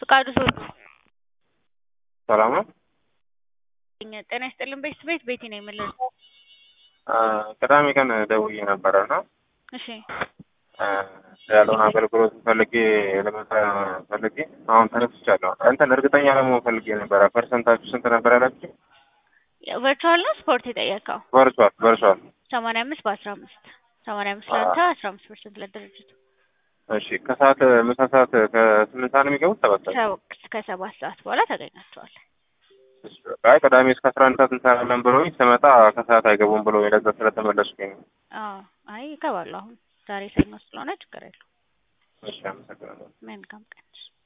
ፍቃዱ ሰው ሰላም ነው። ጤና ይስጥልን ቤት ቤት ቤቴ ነው የምልህ። ቅዳሜ ቀን ደውዬ ነበረ እና እሺ ያለውን አገልግሎት ፈልጌ ለመጣ ፈልጌ አሁን ተነስቻለሁ። እንትን እርግጠኛ ለመሆን ፈልጌ ነበረ። ፐርሰንታችሁ ስንት ነበር ያላችሁ? ቨርቹዋል ነው ስፖርት የጠየቀው ቨርቹዋል ቨርቹዋል። ሰማንያ አምስት በአስራ አምስት ሰማንያ አምስት ለአንተ አስራ አምስት ፐርሰንት ለድርጅቱ እሺ ከሰዓት ምሳ ሰዓት ከስምንት ሰዓት ነው የሚገቡት? ሰባት ሰዓት ሰው ከሰባት ሰዓት በኋላ ታገኛቸዋለህ። አይ ቅዳሜ እስከ አስራ አንድ ሰዓት እንሰራለን ብለውኝ ስመጣ ከሰዓት አይገቡም ብሎ ለዛ ስለተመለስኩኝ ነው። አዎ አይ ይገባሉ። አሁን ዛሬ ሰኞ ስለሆነ ችግር የለውም። እሺ አመሰግናለሁ። መልካም ቀን